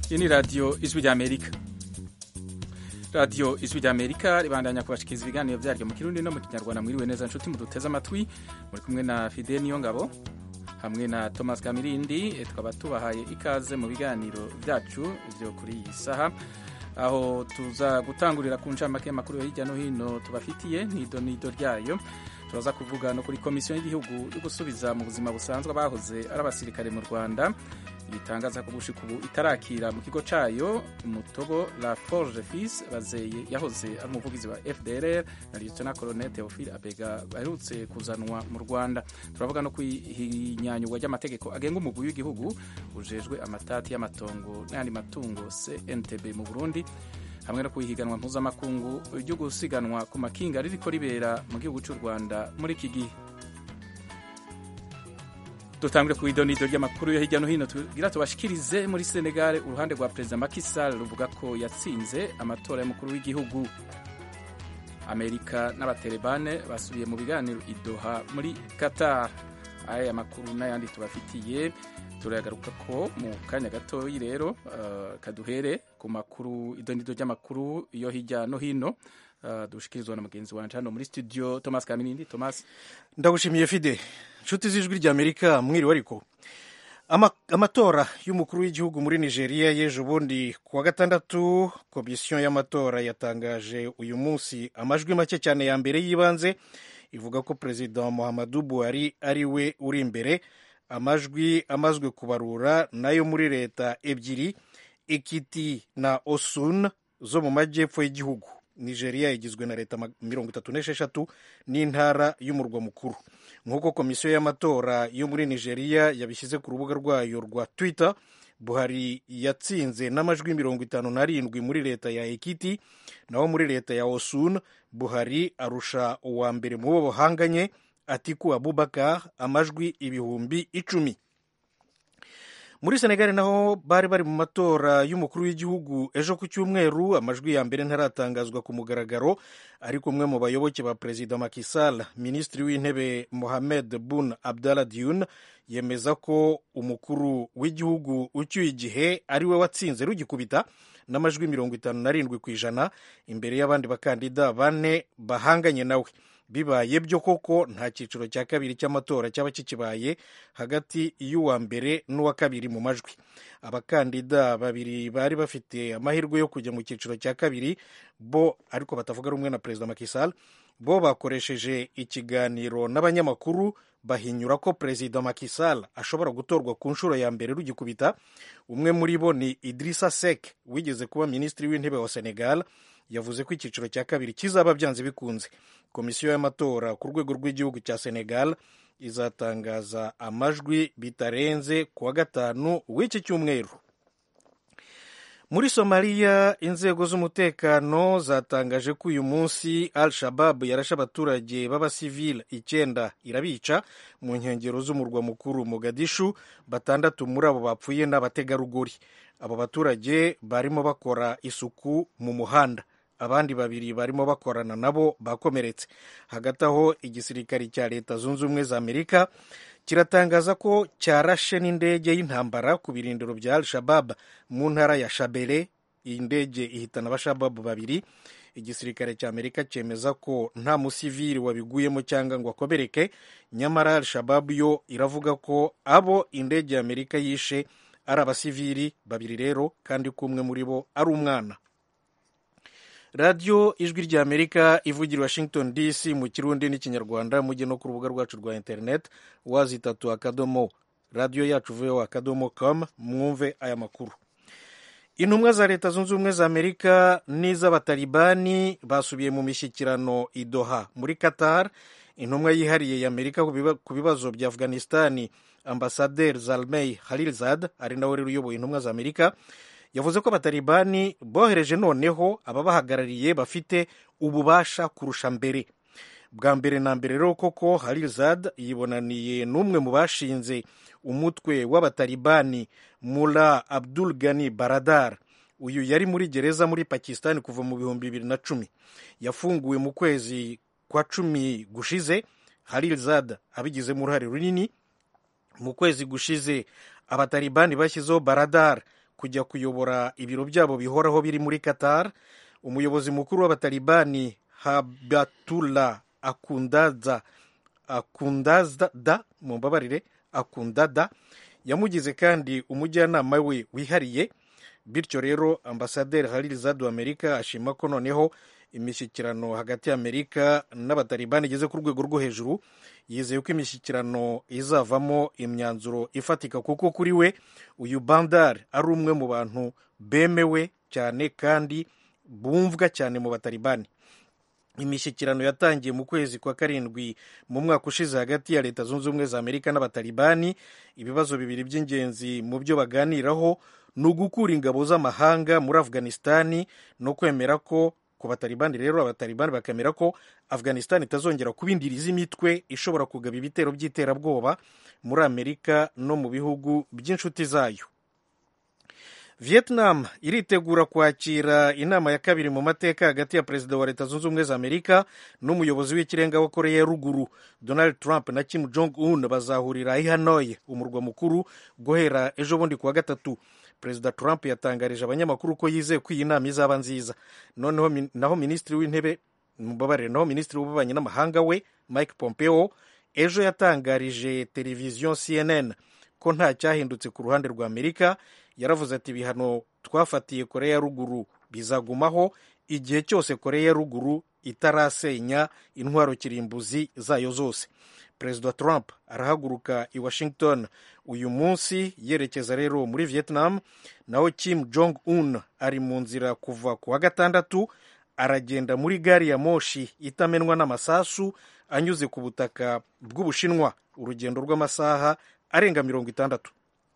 iyi ni radiyo ijwi ry'amerika radiyo ijwi ry'amerika ribandanya kubashikiriza ibiganiro byaryo mu kirundi no mu kinyarwanda mwiriwe neza nshuti muduteze amatwi muri kumwe na fide niyo ngabo hamwe na thomas kamirindi tukaba tubahaye ikaze mu biganiro byacu byo kuri iyi saha aho tuza gutangurira ku ncamake y'amakuru hirya no hino tubafitiye nido nido ryayo turaza kuvuga no kuri komisiyo y'igihugu yo gusubiza mu buzima busanzwe abahoze ari abasirikare mu rwanda itangaza ko gushika ubu itarakira mu kigo cayo umutogo la forge fils bazeye yahoze ari umuvugizi wa fdrr na lieutenant colonel theophile abega baherutse kuzanwa mu rwanda turavuga no kwihinyanyurwa ry'amategeko agenga umugwi w'igihugu ujejwe amatati y'amatongo n'ayandi matungo cntb mu burundi hamwe no kuhiganwa mpuzamakungu ryo gusiganwa ku makinga ririko ribera mu gihugu cy'u rwanda muri iki gihe dutangire ku idonido ry'amakuru yo hirya no hino tugira tubashikirize muri Senegal uruhande rwa perezida Macky Sall ruvuga ko yatsinze amatora y'umukuru w'igihugu Amerika n'abaterebane basubiye mu biganiro i Doha muri Qatar aya makuru n'ayandi tubafitiye turagaruka ko mu kanya gatoyi rero uh, kaduhere ku makuru idonido ry'amakuru yo hirya no hino uh, dushikirizwa na mugenzi wanje hano muri studio Thomas Kaminindi Thomas ndagushimiye Fide nshuti z'ijwi ry'amerika mwiriwe ariko amatora y'umukuru w'igihugu muri nigeria y'ejo bundi ku wa gatandatu komisiyo y'amatora yatangaje uyu munsi amajwi make cyane ya mbere y'ibanze ivuga ko perezida muhammadu buhari ari we uri imbere amajwi amazwe kubarura nayo muri leta ebyiri ekiti na osun zo mu majyepfo y'igihugu nigeria igizwe na leta mirongo itatu n'esheshatu n'intara y'umurwa mukuru nk'uko komisiyo y'amatora yo muri nigeria yabishyize ku rubuga rwayo rwa twitter buhari yatsinze n'amajwi mirongo itanu n'arindwi muri leta ya ekiti naho muri leta ya osun buhari arusha uwa mbere mu bo bahanganye atiku abubakar amajwi ibihumbi icumi muri senegali naho bari bari mu matora y'umukuru w'igihugu ejo ku cyumweru amajwi ya mbere ntaratangazwa ku mugaragaro ariko umwe mu bayoboke ba perezida Macky Sall minisitiri w'intebe Mohamed Boun Abdallah Dionne yemeza ko umukuru w'igihugu ucyuye igihe ari we watsinze rugikubita n'amajwi mirongo itanu n'arindwi ku ijana imbere y'abandi bakandida bane bahanganye nawe bibaye byo koko nta cyiciro cya kabiri cy'amatora cyaba kikibaye hagati y'uwa mbere n'uwa kabiri mu majwi abakandida babiri bari bafite amahirwe yo kujya mu cyiciro cya kabiri bo ariko batavuga rumwe na perezida Macky Sall bo bakoresheje ikiganiro n'abanyamakuru bahinyura ko perezida Macky Sall ashobora gutorwa ku nshuro ya mbere rugikubita umwe muri bo ni Idrissa Seck wigeze kuba minisitiri w'intebe wa Senegal yavuze ko icyiciro cya kabiri kizaba byanze bikunze komisiyo y'amatora ku rwego rw'igihugu cya senegal izatangaza amajwi bitarenze ku wa gatanu w'iki cyumweru muri somaliya inzego z'umutekano zatangaje ko uyu munsi al shabab yarashe abaturage b'abasivile icyenda irabica mu nkengero z'umurwa mukuru mogadishu batandatu muri abo bapfuye n'abategarugori abo baturage barimo bakora isuku mu muhanda abandi babiri barimo bakorana nabo bakomeretse hagati aho igisirikari cya leta zunze ubumwe za amerika kiratangaza ko cyarashe n'indege y'intambara ku birindiro bya al shabab mu ntara ya shabere iyi ndege ihitana abashababu babiri igisirikare cya amerika cyemeza ko nta musivili wabiguyemo cyangwa ngo akomereke nyamara al shabab yo iravuga ko abo indege ya amerika yishe ari abasivili babiri rero kandi ko umwe muri bo ari umwana radiyo ijwi rya amerika ivugira washington dc mu kirundi n'ikinyarwanda mujye no ku rubuga rwacu rwa interineti wazitatu akadomo radiyo yacu vuba akadomo com mwumve aya makuru intumwa za leta zunze ubumwe za amerika n'iz'abatalibani basubiye mu mishyikirano i Doha muri qatar intumwa yihariye ya amerika ku bibazo bya afghanistani ambasaderi zalmey halilzad ari nawe rero uyoboye intumwa za amerika yavuze ko abatalibani bohereje noneho ababahagarariye bafite ububasha kurusha mbere bwa mbere na mbere rero koko harizad yibonaniye n'umwe mu bashinze umutwe w'abatalibani mula abdul gani baradar uyu yari muri gereza muri pakistan kuva mu bihumbi bibiri na cumi yafunguwe mu kwezi kwa cumi gushize harizad abigizemo uruhare runini mu kwezi gushize abatalibani bashyizeho baradar kujya kuyobora ibiro byabo bihoraho biri muri qatar umuyobozi mukuru w'abatalibani habatullah akundaza akundada mu mbabarire akundada yamugize kandi umujyanama we wihariye bityo rero ambasaderi halil zadu amerika ashima ko noneho imishyikirano hagati y'amerika n'abatalibani igeze ku rwego rwo hejuru yizeye ko imishyikirano izavamo imyanzuro ifatika kuko kuri we uyu bandar ari umwe mu bantu bemewe cyane kandi bumvwa cyane mu batalibani imishyikirano yatangiye mu kwezi kwa karindwi mu mwaka ushize hagati ya leta zunze ubumwe za amerika n'abatalibani ibibazo bibiri by'ingenzi mu byo baganiraho ni ugukura ingabo z'amahanga muri afghanistani no kwemera ko ku batalibani rero abatalibani bakemera ko afghanistan itazongera kuba indiri z'imitwe ishobora kugaba ibitero by'iterabwoba muri amerika no mu bihugu by'inshuti zayo vietnam iritegura kwakira inama ya kabiri mu mateka hagati ya perezida wa leta zunze ubumwe za amerika n'umuyobozi w'ikirenga wa koreya ya ruguru donald trump na kim jong un bazahurira i hanoi umurwa mukuru guhera ejo bundi kuwa gatatu perezida trump yatangarije abanyamakuru ko yizeye ko iyi nama izaba nziza noneho naho minisitiri w'intebe mubabarire naho minisitiri w'ububanyi n'amahanga we mike pompeo ejo yatangarije televiziyo cnn ko nta cyahindutse ku ruhande rwa amerika yaravuze ati ibihano twafatiye koreya ya ruguru bizagumaho igihe cyose koreya ya ruguru itarasenya intwaro kirimbuzi zayo zose perezida trump arahaguruka i washington uyu munsi yerekeza rero muri vietnam naho kim jong un ari mu nzira kuva ku wa gatandatu aragenda muri gari ya moshi itamenwa n'amasasu anyuze ku butaka bw'ubushinwa urugendo rw'amasaha arenga mirongo itandatu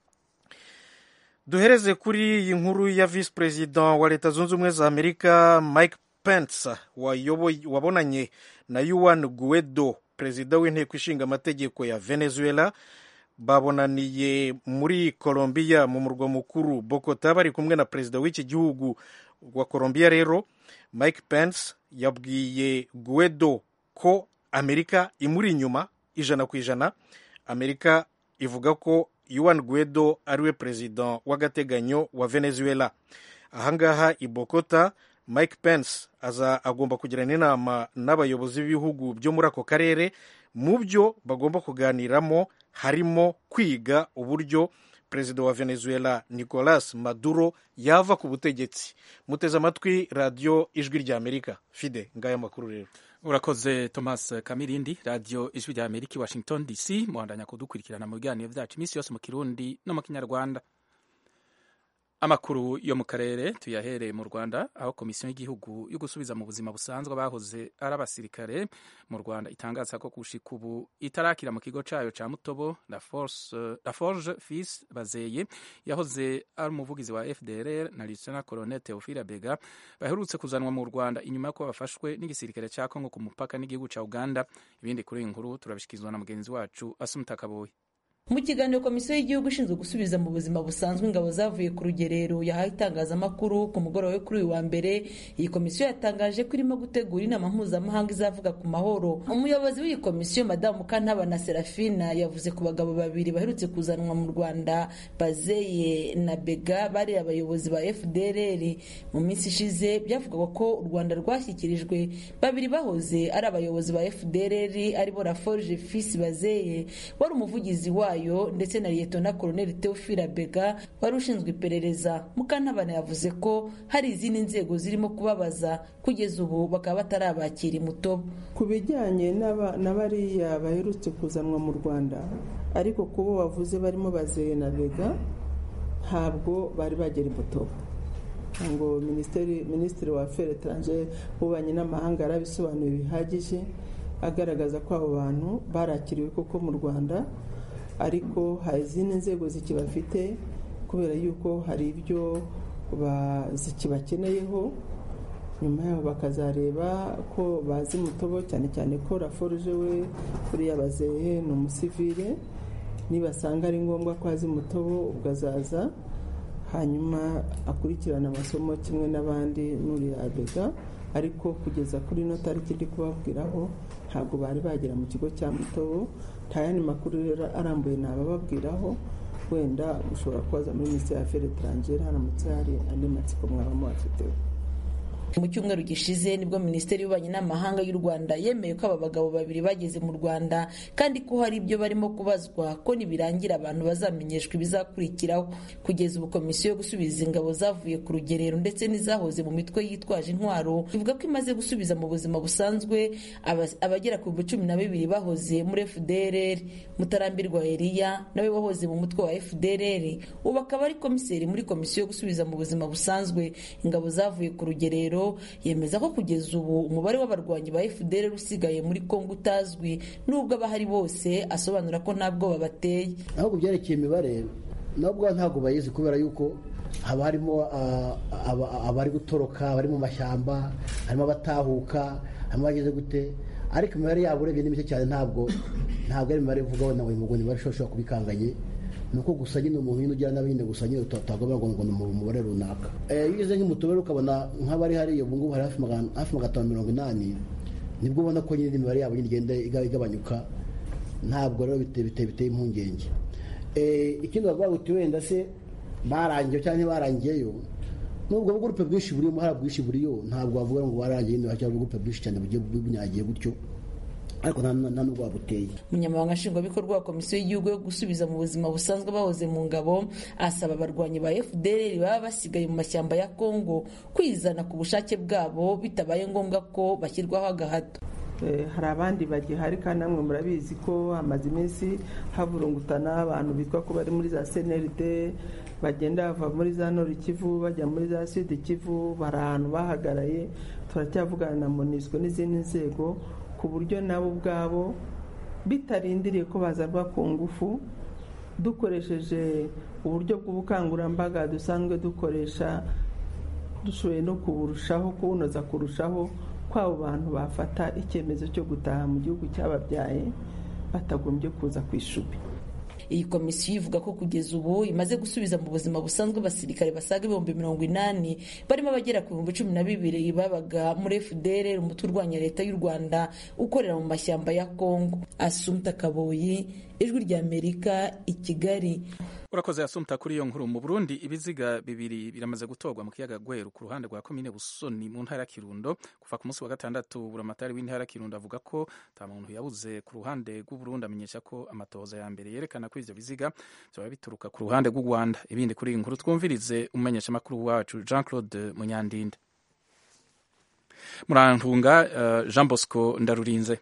duhereze kuri iyi nkuru ya visi perezida wa leta zunze ubumwe za amerika mike pence wabonanye na yuan guedo perezida w'inteko ishinga amategeko ya venezuela babonaniye muri colombia mu murwa mukuru bogota bari kumwe na perezida w'iki gihugu wa colombia rero mike pence yabwiye guedo ko amerika imuri inyuma ijana ku ijana amerika ivuga ko yuan guedo ariwe perezida w'agateganyo wa venezuela ahangaha i bogota mike pence aza agomba kugirana inama n'abayobozi b'ibihugu byo muri ako karere mu byo bagomba kuganiramo harimo kwiga uburyo perezida wa venezuela nicolas maduro yava ku butegetsi muteze amatwi radiyo ijwi rya amerika fide ngaya makuru rero urakoze thomas kamirindi radiyo ijwi rya amerika i washington dc muhandanya kudukurikirana mu biganiro byacu iminsi yose mu kirundi no mu kinyarwanda amakuru yo mu karere tuyahereye mu rwanda aho komisiyo y'igihugu yo gusubiza mu buzima busanzwe abahoze ari abasirikare mu rwanda itangaza ko gushika ubu itarakira mu kigo cyayo cya mutobo la forge fils bazeye yahoze ari umuvugizi wa fdr na lieutenant colonel theophile bega baherutse kuzanwa mu rwanda inyuma y'uko bafashwe n'igisirikare cya kongo ku mupaka n'igihugu cya uganda ibindi kuri iyi nkuru turabishyikirizwa na mugenzi wacu asumuta kaboyi mu kiganiro komisiyo y'igihugu ishinzwe gusubiza mu buzima busanzwe ingabo zavuye ku rugerero yahaye itangazamakuru ku mugoroba we kuri uyu wa mbere iyi komisiyo yatangaje ko irimo gutegura inama mpuzamahanga izavuga ku mahoro umuyobozi w'iyi komisiyo madamu mukantabana serafina yavuze ku bagabo babiri baherutse kuzanwa mu rwanda bazeye na bega bari abayobozi ba fdrr mu minsi ishize byavugwaga ko u rwanda rwashyikirijwe babiri bahoze ari abayobozi ba fdrr aribo raforge fisi bazeye wari umuvugizi wayo ndetse na liyetona koloneli teofila bega wari ushinzwe iperereza mukantabana yavuze ko hari izindi nzego zirimo kubabaza kugeza ubu bakaba batarabakira imutobo ku bijyanye na bariya baherutse kuzanwa mu rwanda ariko kubo bavuze barimo bazeye na bega ntabwo bari bagera imutobo ngo minisitiri wa feri etaranje w'ububanyi n'amahanga yarabisobanuye bihagije agaragaza ko abo bantu barakiriwe koko mu rwanda ariko hari izindi nzego zikibafite kubera yuko hari ibyo zikibakeneyeho nyuma yaho bakazareba ko bazi mutobo cyane cyane ko raforuje we kuriya bazehe ni umusivire nibasanga ari ngombwa ko azi mutobo ubwo azaza hanyuma akurikirana amasomo kimwe n'abandi n'uriya bega ariko kugeza kuri ino tariki ndi kubabwiraho ntabwo bari bagera mu kigo cya mutobo nta yandi makuru rero arambuye nabababwiraho wenda ushobora kubaza muri minisiteri ya aferi etarangere haramutse hari andi matsiko mwaba muhafiteho mu cyumweru gishize nibwo minisiteri y'ububanyi n'amahanga y'u rwanda yemeye ko aba bagabo babiri bageze mu rwanda kandi ko hari ibyo barimo kubazwa ko nibirangira abantu bazamenyeshwa ibizakurikiraho kugeza ubu komisiyo yo gusubiza ingabo zavuye ku rugerero ndetse n'izahoze mu mitwe yitwaje intwaro ivuga ko imaze gusubiza mu buzima busanzwe abagera ku bihumbi cumi na bibiri bahoze muri fdrr mutarambirwa eliya nawe wahoze mu mutwe wa fdrr ubu akaba ari komiseri muri komisiyo yo gusubiza mu buzima busanzwe ingabo zavuye ku rugerero yemeza ko kugeza ubu umubare w'abarwanyi ba fdr usigaye muri kongo utazwi nubwo abahari bose asobanura ko nta bwoba bateye ahubwo byerekeye imibare nabwo ntabwo bayizi kubera yuko haba harimo abari gutoroka abari mu mashyamba harimo abatahuka harimo abageze gute ariko imibare yabo urebye ni mike cyane ntabwo ntabwo ari imibare ivuga wenda ngo ngo imibare ishobora kuba ikanganye ni uko gusa nyine umuntu nyine ugira n'abindi gusa nyine utagomba ngo ngo ni umubare runaka iyo ugeze nk'umutubare ukabona nk'abari hariya ubu ngubu hari hafi magana atanu mirongo inani nibwo ubona ko nyine imibare yabo igenda igabanyuka ntabwo rero biteye impungenge ikindi bavuga ngo wenda se barangiye cyangwa ntibarangiyeyo nubwo bugurupe bwinshi burimo hari bwinshi buriyo ntabwo wavuga ngo barangiye nyine cyangwa ubugurupe bwinshi cyane bugiye bunyagiye gutyo ariko nta nubwo wabuteye umunyamabanga nshingwabikorwa wa komisiyo y'igihugu yo gusubiza mu buzima busanzwe bahoze mu ngabo asaba abarwanyi ba fdr baba basigaye mu mashyamba ya kongo kwizana ku bushake bwabo bitabaye ngombwa ko bashyirwaho agahato hari abandi bagihari kandi namwe murabizi ko hamaze iminsi havurungutana abantu bitwa ko bari muri za cnld bagenda bava muri za nord kivu bajya muri za sud kivu bari ahantu bahagaraye turacyavugana na monisco n'izindi nzego ku buryo nabo ubwabo bitarindiriye ko bazarwa ku ngufu dukoresheje uburyo bw'ubukangurambaga dusanzwe dukoresha dushoboye no kuburushaho kubunoza kurushaho ko abo bantu bafata icyemezo cyo gutaha mu gihugu cyababyaye batagombye kuza ku ishubi iyi komisiyo ivuga ko kugeza ubu imaze gusubiza mu buzima busanzwe abasirikare basaga ibihumbi mirongo inani barimo abagera ku bihumbi cumi na bibiri babaga muri fdr umutwe urwanya leta y'u rwanda ukorera mu mashyamba ya kongo asumta kaboyi ijwi ry'amerika i kigali urakoze yasumta kuri iyo nkuru mu burundi ibiziga bibiri biramaze gutorwa mu kiyaga gweru ku ruhande rwa komine busoni mu ntara ya kirundo kuva ku munsi wa gatandatu buramatari w'intara ya kirundo avuga ko nta muntu yabuze ku ruhande rw'uburundi amenyesha ko amatohoza ya mbere yerekana ko ivyo biziga vyoba bituruka ku ruhande rw'u rwanda ibindi kuri iyi nkuru twumvirize umumenyesha makuru wacu jean claude munyandinde murantunga uh, jean bosco ndarurinze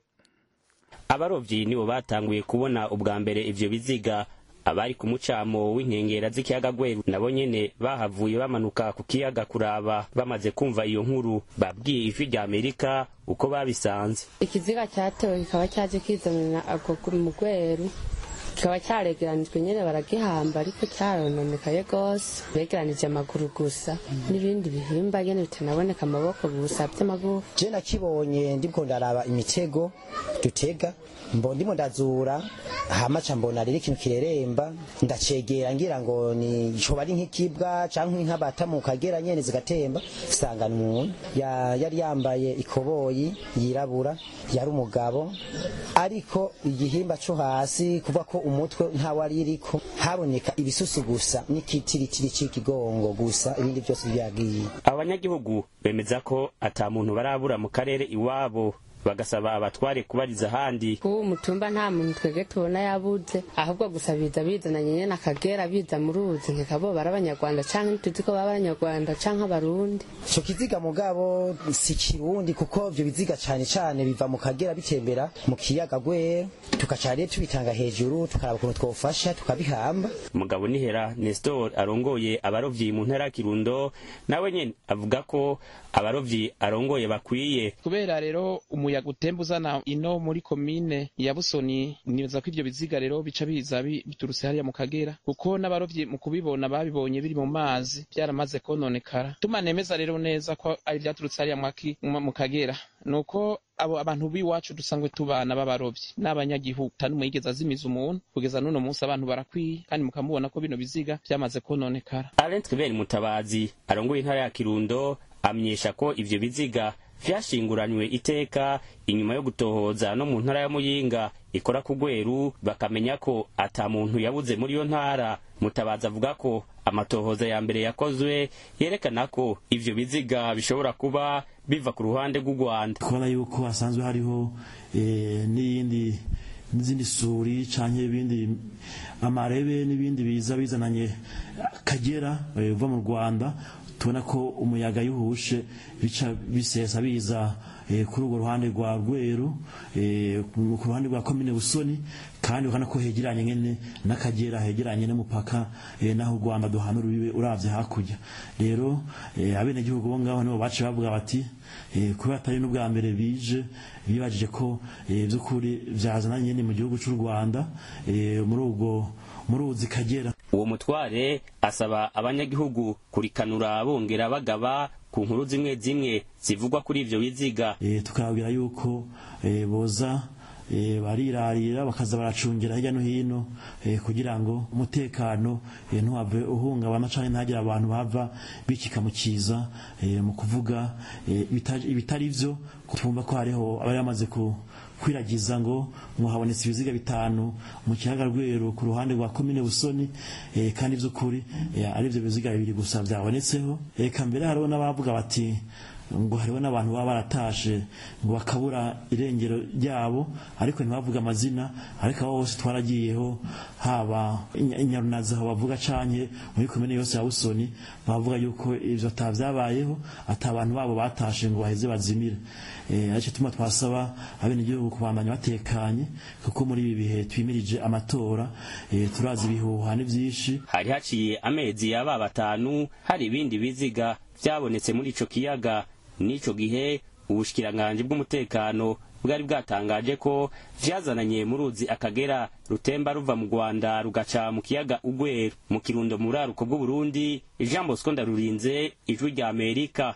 abarovyi nibo batanguye kubona ubwa mbere ivyo biziga abari ku mucamo w'inkengera z'ikiyaga gweru nabo nyene bahavuye bamanuka ku kiyaga kuraba bamaze kumva iyo nkuru babwiye ijwi rya amerika uko babisanze ikiziga cyatewe kikaba cyaje kizanana ako mu gweru kikaba cyaregeranijwe nyine baragihamba ariko cyarononekaye rwose begeranije amaguru gusa n'ibindi bihimba nyine bitanaboneka amaboko gusa by'amagufa je nakibonye ndiko ndaraba imitego dutega mbo ndimo ndazura hamaca mbona rero ikintu kireremba ndacegera ngira ngo ni coba ari nk'ikibwa canke inka bata mu kagera nyene zigatemba sanga umuntu ya, yari yambaye ikoboyi yirabura yari umugabo ariko igihimba co hasi kuva ko umutwe ntawari iriko haboneka ibisusu gusa n'ikitiritiri c'ikigongo gusa ibindi byose byagiye abanyagihugu bemeza ko ata muntu barabura mu karere iwabo bagasaba abatware kubariza ahandi kuba umutumba nta muntu twebwe tubona yabuze ahubwo gusa biza bizananye nyene akagera biza mu ruzi nkekabo bari abanyarwanda canke ntituzi ko baba abanyarwanda canke abarundi ico kiziga mugabo si kirundi kuko ivyo biziga cane cane biva mu kagera bitembera mu kiyaga gwera tugaca rero tubitanga hejuru tukaraba ukuntu twofasha tukabihamba mugabo nihera nestor arongoye abarovyi mu ntara ya kirundo nawe nyene avuga ko abarovyi arongoye bakwiye kubera rero umuyaga utemba uzana ino muri komine ya busoni nibaza ko ivyo biziga rero bica biza biturutse hariya mu kagera kuko n'abarovyi mu kubibona babibonye biri mu mazi byaramaze kononekara tumanemeza rero neza ko ari vyaturutse hariya mu kagera nuko abo abantu b'iwacu dusanzwe tubana b'abarovyi n'abanyagihugu tanumwe yigeze azimiza umuntu kugeza n'uno munsi abantu barakwiye kandi mukamubona ko bino biziga vyamaze kononekara Alain Tribert Mutabazi arongoye intara ya Kirundo amenyesha ko ivyo biziga vyashinguranywe iteka inyuma yo gutohoza no mu ntara ya muyinga ikora ku rweru bakamenya ko ata muntu yabuze muri iyo ntara mutabazi avuga ko amatohoza ya mbere yakozwe yerekana ko ivyo biziga bishobora kuba biva ku ruhande rw'u rwanda kubona yuko hasanzwe hariho n'iyindi n'izindi suri canke ibindi amarebe n'ibindi biza bizananye kagera uva mu rwanda tubona ko umuyaga yuhushe bica bisesa biza kuri urwo ruhande rwa rweru ku ruhande rwa komine busoni kandi ukana ko hegeranye nyene n'akagera hegeranye n'umupaka naho u rwanda duhana urubibe uravye hakurya rero abenegihugu bo ngaho nibo baciye bavuga bati kubera atari n'ubwa mbere bije bibajije ko by'ukuri vyazana nyene mu gihugu c'u rwanda muri ubwo muri uzi kagera uwo mutware asaba abanyagihugu kurikanura bongera bagaba ku nkuru zimwe zimwe zivugwa kuri ivyo biziga tukababwira yuko boza barirarira bakaza baracungira hirya no hino kugira ngo umutekano ntuhave uhungabana canke ntagire abantu bava bikika mu kiza mu kuvuga ibitari vyo twumva ko hariho abari bamaze ku kwiragiza ngo muhabonetse ibiziga bitanu mu kiyaga rweru ku ruhande rwa komine busoni e, kandi vy'ukuri e, ari ivyo biziga bibiri gusa vyabonetseho eka mbere hariho n'abavuga bati ngo hariho n'abantu baba baratashe ngo bakabura irengero ryabo ariko ntibavuga amazina ariko abo bose twaragiyeho haba inyarunazi aho bavuga canke muri komine yose ya busoni bavuga yuko ivyo atavyabayeho ata abantu babo batashe ngo baheze bazimire aricyo tuma twasaba abenegihugu kubandanya batekanye kuko muri ibi bihe twimirije amatora turazi ibihuha ni vyinshi hari haciye amezi yaba batanu hari ibindi biziga vyabonetse muri ico kiyaga n'ico gihe ubushikiranganji bw'umutekano bwari bwatangaje ko vyazananye mu ruzi akagera rutemba ruva mu rwanda rugaca mu kiyaga ugweru mu kirundo mu buraruko bw'uburundi jean bosco ndarurinze ijwi rya amerika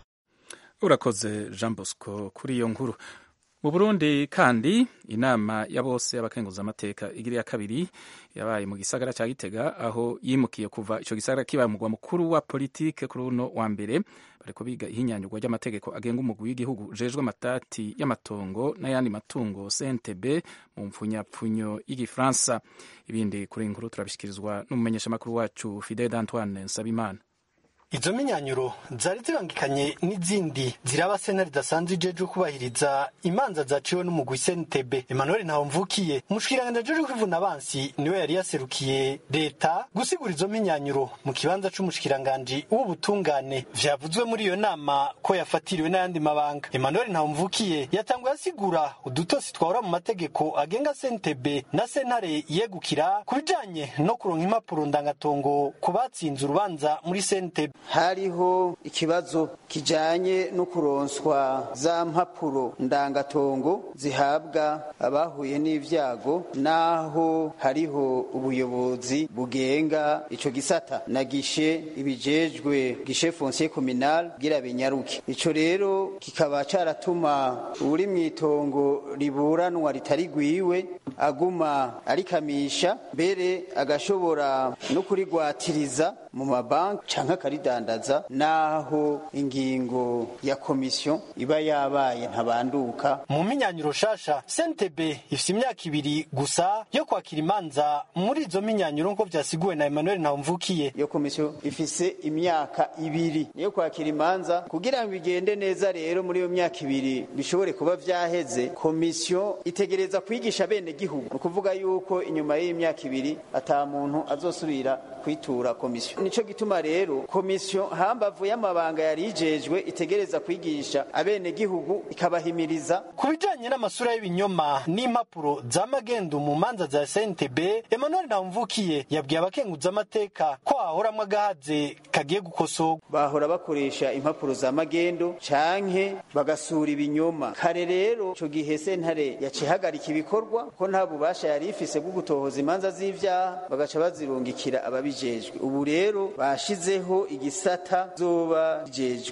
urakoze jean bosco kuri iyo nkuru mu burundi kandi inama ya bose y'abakenguzamateka igiri ya kabiri yabaye mu gisagara cya gitega aho yimukiye kuva icyo gisagara kibaye umugwa mukuru wa politike kuri uno wa mbere bariko biga ihinyanyurwa ry'amategeko agenga umugwi w'igihugu ujejwe amatati y'amatongo n'ayandi matungo cntb mu mpfunyapfunyo y'igifaransa ibindi kuri inkuru turabishyikirizwa n'umumenyeshamakuru wacu fidel antoine nsabimana izo menyanyuro zari zibangikanye n'izindi ziraba sena ridasanzwe ijeje kubahiriza imanza zaciwe n'umugwi sentebe emmanuel ntawumvukiye umushikiranganji ajeje kwivuna abansi niwe yari yaserukiye leta gusigura izo menyanyuro mu kibanza c'umushikiranganji w'ubutungane vyavuzwe muri iyo nama ko yafatiriwe n'ayandi mabanga emmanuel ntawumvukiye yatanguye asigura udutosi twahora mu mategeko agenga sentebe na sentare yegukira ku bijanye no kuronka impapuro ndangatongo ku batsinze urubanza muri sentebe hariho ikibazo kijanye no kuronswa za mpapuro ndangatongo zihabwa abahuye n'ivyago naho hariho ubuyobozi bugenga ico gisata na gishe ibijejwe gishe foncier communal gira binyaruke ico rero kikaba caratuma uri mwitongo riburanwa ritari gwiwe aguma arikamisha mbere agashobora no kurigwatiriza mu mabanki canke akaridandaza naho ingingo ya komisiyo iba yabaye ntabanduka mu minyanyuro shasha sentebe ifise imyaka ibiri gusa yo kwakira imanza muri izo minyanyuro nko vyasiguwe na emmanuel ntawumvukiye iyo komisiyo ifise imyaka ibiri niyo kwakira imanza kugira ngo bigende neza rero muri iyo myaka ibiri bishobore kuba vyaheze komisiyo itegereza kwigisha bene gihugu ni ukuvuga yuko inyuma y'iyi myaka ibiri ata muntu azosubira kwitura komisiyo nico gituma rero komisiyo hambavu y'amabanga yari yijejwe itegereza kwigisha abene gihugu ikabahimiriza ku bijanye n'amasura y'ibinyoma n'impapuro za magendu mu manza za SNTB Emmanuel Ntamvukiye yabwiye abakenguza amateka ko hahoramwo agahaze kagiye gukosorwa bahora bakoresha impapuro za magendo canke bagasura ibinyoma kare rero ico gihe sentare yaciye ihagarika ibikorwa ko nta bubasha yari ifise bwo gutohoza imanza z'ivyaha bagaca bazirungikira ababijejwe ubu rero bashizeho igisata zoba bijejwe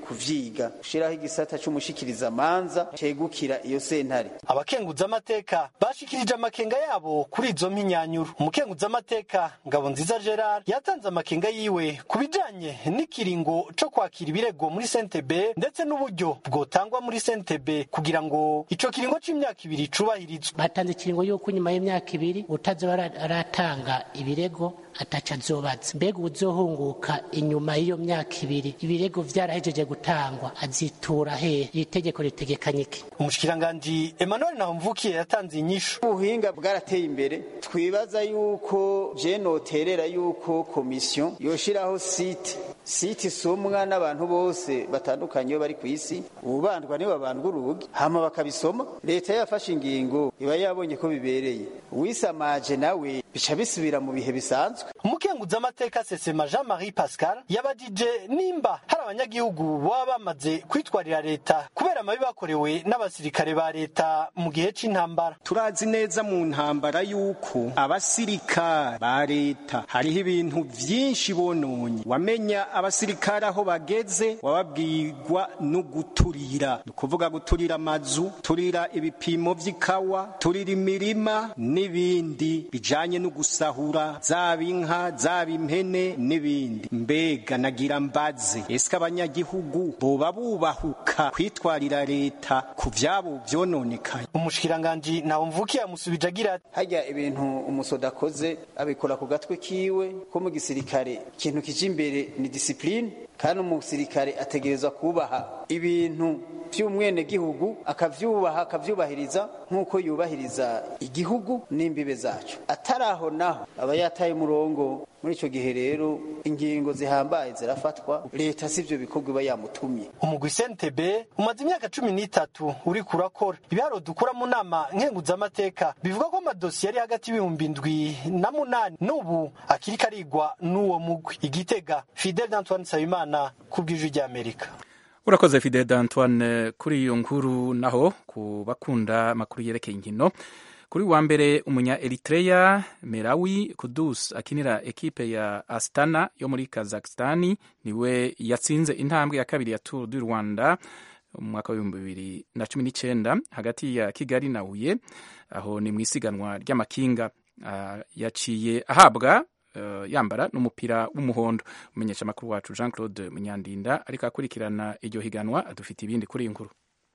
kuvyiga gushiraho igisata c'umushikirizamanza cegukira iyo sentare abakenguzamateka bashikirije amakenga yabo kuri izo mpinyanyuro umukenguzamateka ngabo nziza gerard yatanze amakenga yiwe ku bijanye n'ikiringo co kwakira ibirego muri sentebe ndetse n'uburyo bwotangwa muri sentebe kugira ngo ico kiringo c'imyaka ibiri cubahirizwe batanze ikiringo yuko nyuma y'imyaka ibiri utazoba aratanga ibirego ataca azobaza mbega uzohunguka inyuma y'iyo myaka ibiri ibirego vyarahejeje gutangwa azitura hehe iri tegeko ritegekanye iki umushikiranganji emmanuel nahomvukiye yatanze inyishu ubuhinga bwarateye imbere twibaza yuko je noterera yuko komisiyo yoshiraho site site isomwa n'abantu bose batandukanye iyo bari ku isi ubandwa nibo babandwa urugi hama bakabisoma leta yafashe ingingo iba yabonye ko bibereye uwisamaje nawe bica bisubira mu bihe bisanzwe umukenguzamateka sesema jean marie pascal yabajije nimba hari abanyagihugu baba bamaze kwitwarira leta kubera amabi bakorewe n'abasirikare ba leta mu gihe c'intambara turazi neza mu ntambara yuko abasirikare ba leta hariho ibintu vyinshi bononye wamenya abasirikare aho bageze wababwirwa no guturira ni ukuvuga guturira amazu turira ibipimo vy'ikawa turira imirima n'ibindi bijanye no gusahura zaba inka zaba impene n'ibindi mbega nagira mbaze ese abanyagihugu boba bubahuka kwitwarira leta ku vyabo vyononekaye umushikiranganji nawe mvukiye amusubije agira ati harya ibintu umusoda akoze abikora ku gatwe kiwe ko mu gisirikare ikintu kije imbere ni disipline kandi umusirikare ategerezwa kubaha ibintu by'umwenegihugu akavyubaha akavyubahiriza nk'uko yubahiriza igihugu n'imbibe zacu atari aho naho aba yataye umurongo muri ico gihe rero ingingo zihambaye zirafatwa leta sivyo bikorwa iba yamutumye umugwi sentebe umaze imyaka cumi n'itatu uri kurakora ibiharo dukura mu nama nkenguzamateka bivuga ko amadosiye ari hagati y'ibihumbi ndwi na munani n'ubu akiri karigwa n'uwo mugwi igitega fidel d'antoine nsabimana ku bw'ijwi ry'amerika urakoze fidel d'antoine kuri iyo nkuru naho ku bakunda amakuru yerekeye inkino kuri wa mbere umunya eritrea merawi kudus akinira ekipe ya astana yo muri kazakistani niwe yatsinze intambwe ya kabiri ya tour du rwanda mu mwaka w'ibihumbi bibiri na cumi n'icyenda hagati ya kigali na huye aho ni mu isiganwa ry'amakinga uh, yaciye ahabwa uh, yambara n'umupira w'umuhondo umenyesha amakuru wacu jean claude munyandinda ariko akurikirana iryo higanwa adufite ibindi kuri iyi nkuru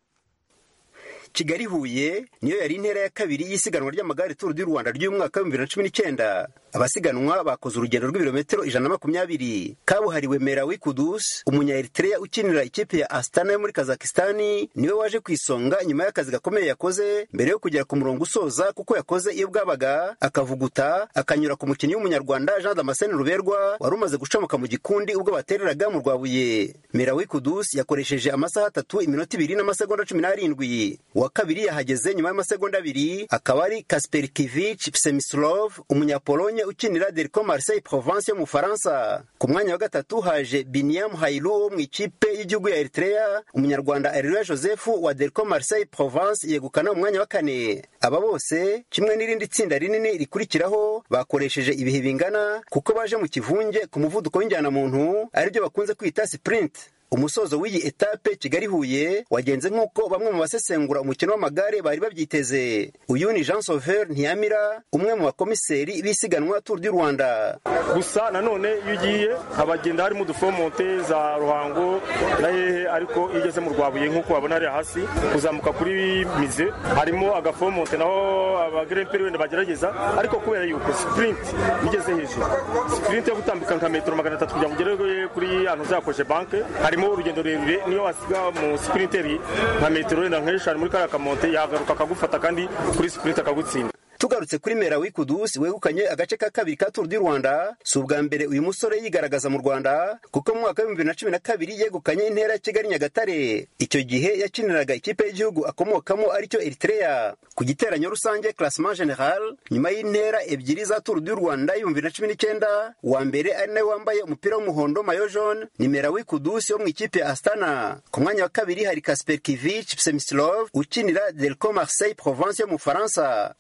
kigali huye niyo yari intera ya kabiri y'isiganwa ry'amagare turu du rwanda ry'umwaka w'ibihumbi bibiri na cumi n'icyenda abasiganwa bakoze urugendo rw'ibirometero ijana na makumyabiri kabuhariwe merawi kudus umunya eritrea ukinira ikipe ya astana yo muri kazakistani niwe waje ku isonga nyuma y'akazi gakomeye yakoze mbere yo kugera ku murongo usoza kuko yakoze iyo bwabaga akavuguta akanyura ku mukinnyi w'umunyarwanda jean damascene ruberwa wari umaze gucamuka mu gikundi ubwo batereraga mu rwabuye merawi kudus yakoresheje amasaha atatu iminota ibiri n'amasegonda cumi n'arindwi uwa kabiri yahageze nyuma y'amasegonda abiri akaba ari kasperkivich psemislov umunyapolonye ukinira Derco Marseille Provence yo mu Faransa ku mwanya wa gatatu haje Biniam Hailu wo mu ikipe y'igihugu ya Eritrea umunyarwanda Areruya Joseph wa Derco Marseille Provence yegukana umwanya wa kane aba bose kimwe n'irindi tsinda rinini rikurikiraho bakoresheje ibihe bingana kuko baje mu kivunge ku muvuduko w'injyana muntu aribyo bakunze kwita sprint umusozo w'iyi etape kigali huye wagenze nk'uko bamwe mu basesengura umukino w'amagare bari babyiteze uyu ni jean sauveur ntiyamira umwe mu bakomiseri b'isiganwa tour du rwanda gusa nanone iyo ugiye habagenda harimo udufomonte za ruhango na hehe ariko iyo ugeze mu rwabuye nk'uko wabona hariya hasi kuzamuka kuri mize harimo agafomonte naho abagremperi wenda bagerageza ariko kubera yuko sprint igeze hejuru sprint yo gutambika nka metero magana atatu kugira ngo ugere kuri ahantu uzakoje banke harimo urugendo rurerure niyo wasiga mu sprinteri nka metero wenda nk'eshanu muri kariya kamonte yagaruka akagufata kandi kuri sprint akagutsinda tugarutse kuri mera wikudusi wegukanye agace ka kabiri ka turu du rwanda si ubwa mbere uyu musore yigaragaza mu rwanda kuko mu mwaka w'ibihumbi bibiri na cumi na kabiri yegukanye intera ya kigali nyagatare icyo gihe yakiniraga ikipe y'igihugu akomokamo aricyo eritrea ku giteranyo rusange classement general nyuma y'intera ebyiri za turu du rwanda y'ibihumbi bibiri na cumi n'icyenda uwa mbere ari nawe wambaye umupira w'umuhondo mayo jaune ni mera wikudusi wo mu ikipe ya astana ku mwanya wa kabiri hari kasper kivich psemislov ukinira delco marseille provence yo mu faransa umunyarwanda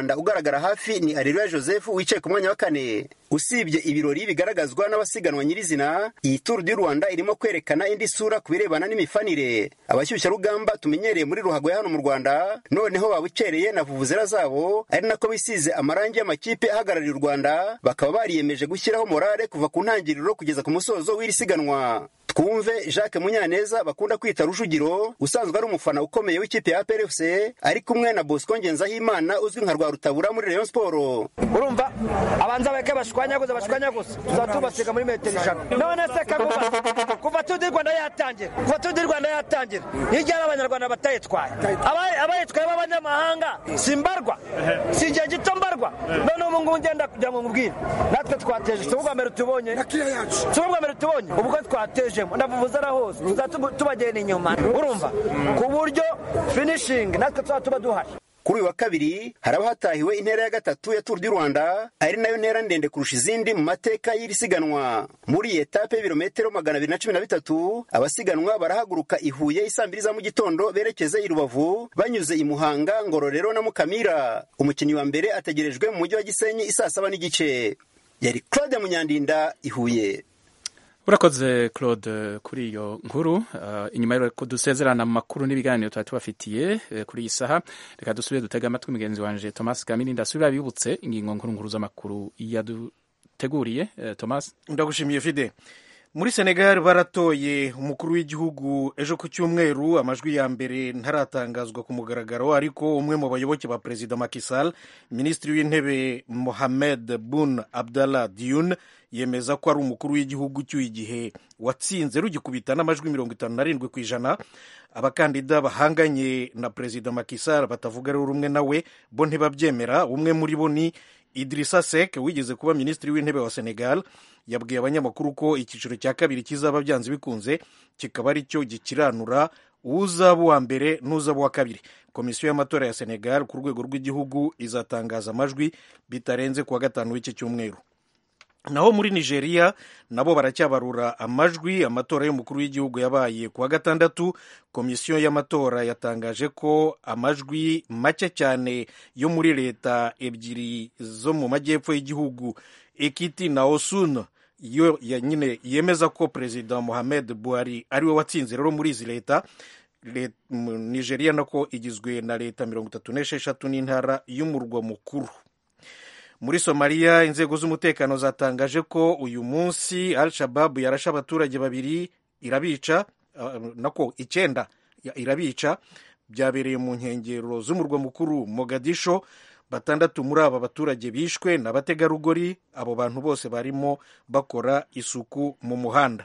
rwanda ugaragara hafi ni areruya joseph wicaye ku mwanya wa kane usibye ibirori bigaragazwa n'abasiganwa nyirizina iyi turu du rwanda irimo kwerekana indi sura ku birebana n'imifanire abashyushyarugamba tumenyereye muri ruhago ya hano mu rwanda noneho babukereye na vuvuzera zabo ari nako bisize amarangi y'amakipe ahagarariye u rwanda bakaba bariyemeje gushyiraho morale kuva ku ntangiriro kugeza ku musozo w'iri siganwa twumve jacques munyaneza bakunda kwita rujugiro usanzwe ari umufana ukomeye w'ikipe ya prfc ari kumwe na bosco ngenzahimana uzwi nka rwarutabura muri rayon sport urumva abanza bareke bashwanyaguze bashwanyaguze tuzaba tubasiga muri metero ijana none se kaguba kuva tudi rwanda yatangira kuva tudi rwanda yatangira hirya n'abanyarwanda batayitwaye abayitwaye b'abanyamahanga si mbarwa si igihe gito mbarwa none ubu ngubu ngenda kugira ngo nkubwire natwe twateje si ubwa mbere tubonye si ubwa mbere tubonye ubwo twateje ndavuvuzara hose tuzaba tubagenda inyuma urumva ku buryo finishingi natwe tuzaba tuba duhari kuri uyu wa kabiri haraba hatahiwe intera ya gatatu ya turu du rwanda ari nayo ntera ndende kurusha izindi mu mateka y'iri siganwa muri iyi etape y'ibirometero magana abiri na cumi na bitatu abasiganwa barahaguruka i huye isaa mbiri za mu gitondo berekeze i rubavu banyuze i muhanga ngororero na mukamira umukinnyi wa mbere ategerejwe mu mujyi wa gisenyi isaa saba n'igice yari claude munyandinda i huye urakoze claude kuri iyo nkuru uh, inyuma y'uko dusezerana mu makuru n'ibiganiro tuba tubafitiye uh, kuri iyi saha reka dusubire dutega amatwi mugenzi wanje thomas kamini ndasubira bibutse ingingo nkuru nkuru z'amakuru yaduteguriye uh, thomas ndagushimiye fide muri senegal baratoye umukuru w'igihugu ejo ku cyumweru amajwi ya mbere ntaratangazwa ku mugaragaro ariko umwe mu bayoboke ba perezida makisal minisitiri w'intebe mohamed bun abdallah diyun yemeza ko ari umukuru w'igihugu cy'uyu igihe watsinze rugikubita n'amajwi mirongo itanu n'arindwi ku ijana abakandida bahanganye na perezida makisal batavuga rero rumwe nawe bo ntibabyemera umwe muri bo ni idirisa sek wigeze kuba minisitiri w'intebe wa senegal yabwiye abanyamakuru ko icyiciro cya kabiri kizaba byanze bikunze kikaba ari cyo gikiranura uzaba uwa mbere n'uzaba uwa kabiri komisiyo y'amatora ya senegal ku rwego rw'igihugu izatangaza amajwi bitarenze kuwa gatanu w'iki cyumweru naho muri nigeria nabo baracyabarura amajwi amatora y'umukuru w'igihugu yabaye kuwa gatandatu komisiyo y'amatora yatangaje ko amajwi make cyane yo muri leta ebyiri zo mu majyepfo y'igihugu ekiti na osun yo nyine yemeza ko perezida mohamed buhari ariwe watsinze rero muri izi leta nigeria nako igizwe na leta mirongo itatu n'esheshatu n'intara y'umurwa mukuru muri somaliya inzego z'umutekano zatangaje ko uyu munsi al shababu yarashe abaturage babiri irabica uh, nako icyenda irabica byabereye mu nkengero z'umurwa mukuru mogadisho batandatu muri aba baturage bishwe ni abategarugori abo bantu bose barimo bakora isuku mu muhanda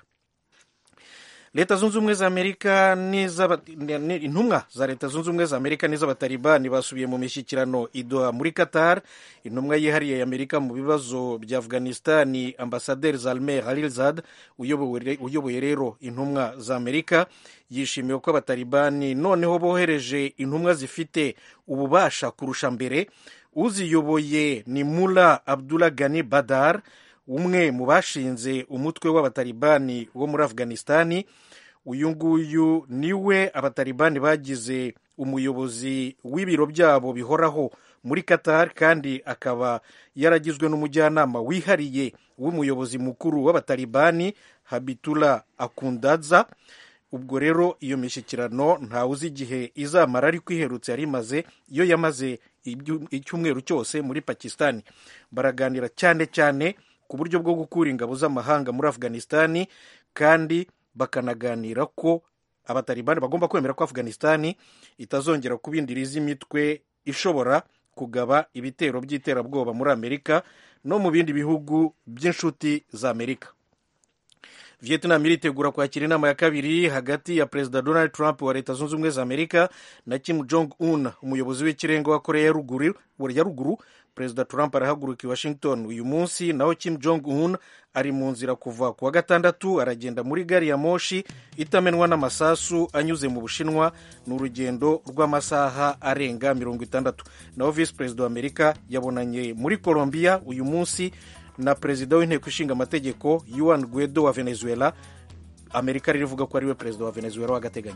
leta zunze ubumwe za amerika intumwa za leta zunze ubumwe za amerika n'iz'abatalibani basubiye mu mishyikirano idoha muri qatar intumwa yihariye y'amerika mu bibazo bya afghanistani ambasaderi zalmer halilzad uyoboye rero intumwa za amerika yishimiye ko abatalibani noneho bohereje intumwa zifite ububasha kurusha mbere uziyoboye ni mula abdullah gani badar umwe mu bashinze umutwe w'abatalibani wo muri afghanistani uyu nguyu niwe abatalibani bagize umuyobozi w'ibiro byabo bihoraho muri qatar kandi akaba yaragizwe n'umujyanama wihariye w'umuyobozi mukuru w'abatalibani habitula akundaza ubwo rero iyo mishyikirano ntawe uzi igihe izamara ariko iherutse yari imaze iyo yamaze icyumweru cyose muri pakisitani baraganira cyane cyane ku buryo bwo gukura ingabo z'amahanga muri afghanistani kandi bakanaganira ko abatalibani bagomba kwemera ko afghanistani itazongera kuba indiri z'imitwe ishobora kugaba ibitero by'iterabwoba muri amerika no mu bindi bihugu by'inshuti za amerika vietnam iritegura kwakira inama ya kabiri hagati ya perezida donald trump wa leta zunze ubumwe za amerika na kim jong un umuyobozi w'ikirenga wa korea ya ruguru perezida trump arahaguruka i washington uyu munsi naho kim jong un ari mu nzira kuva ku wa gatandatu aragenda muri gari ya moshi itamenwa n'amasasu anyuze mu bushinwa ni urugendo rw'amasaha arenga mirongo itandatu naho visi perezida wa amerika yabonanye muri colombia uyu munsi na perezida w'inteko ishinga amategeko yuan guedo wa venezuela amerika ririvuga ko ariwe perezida wa venezuela w'agateganyo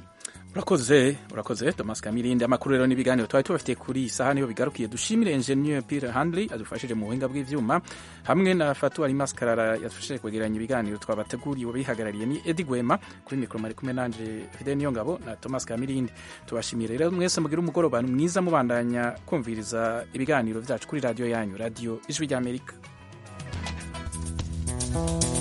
urakoze urakoze thomas kamirindi amakuru rero n'ibiganiro twari tubafitiye kuri iyi saha niho bigarukiye dushimire engineer peter handley adufashije mu buhinga bw'ivyuma hamwe na fatu ari maskarara yadufashije kwegeranya ibiganiro twabateguriye bihagarariye ni edi gwema kuri mikoro mari kumwe nanje fide niyo ngabo na thomas kamirindi tubashimiye rero mwese mugire umugoroba mwiza mubandanya kumviriza ibiganiro vyacu kuri radiyo yanyu radiyo ijwi ry'amerika thank you